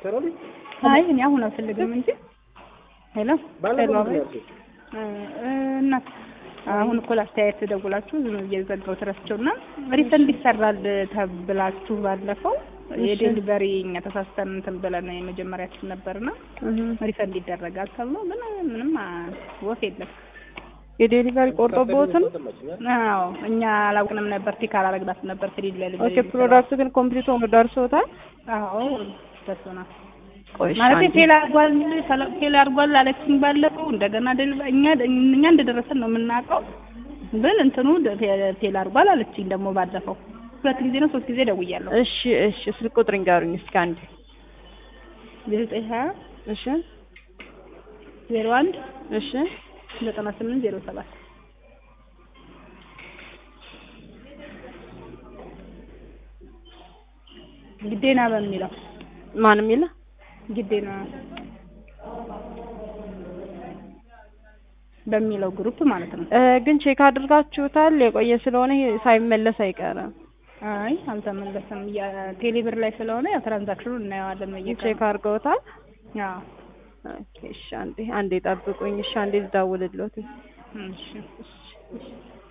አይ እኔ አሁን አልፈልግም እንጂ ሄሎ ሄሎ አቤት እናት አሁን እኮ ላስተያየት ደውላችሁ ዝም ብዬ ዘጋሁት ረስቸው እና ሪፈንድ ይሰራል ተብላችሁ ባለፈው የዴሊቨሪ እኛ ተሳስተን እንትን ብለን የመጀመሪያችን ነበርና ሪፈንድ ይደረጋል ተብሎ ግን ምንም ወፍ የለም። የዴሊቨሪ ቆርጦብዎትን? አዎ እኛ አላውቅንም ነበር። ቲክ አላረግናት ነበር ፍሪድ ላይ ኦኬ ፕሮዳክቱ ግን ኮምፕሊት ሆኖ ደርሶታል? አዎ ደርሶናል። ቆይ ማለት ፌል አድርጓል ፌል አድርጓል አለችኝ ባለፈው። እንደገና ዴሊቨሪ እኛ እኛ እንደደረሰን ነው የምናውቀው፣ ግን እንትኑ ፌል አድርጓል አለችኝ ደግሞ ባለፈው። ሁለት ጊዜ ነው ሶስት ጊዜ ደውያለሁ። እሺ እሺ፣ ስልክ ቁጥር ንገሩኝ እስኪ አንዴ። ዘጠኝ ሀያ እሺ ዜሮ አንድ እሺ ዘጠና ስምንት ዜሮ ሰባት ግዴና በሚለው ማን የሚለው ግዴና በሚለው ግሩፕ ማለት ነው። ግን ቼክ አድርጋችሁታል? የቆየ ስለሆነ ይሄ ሳይመለስ አይቀርም። አይ አልተመለሰም። የቴሌብር ላይ ስለሆነ ያው ትራንዛክሽኑ እናየዋለን። በየቀኑ ቼክ አድርገውታል? አዎ። ኦኬ እሺ፣ አንዴ አንዴ ጠብቁኝ። እሺ፣ አንዴ ልደውልልዎት። እሺ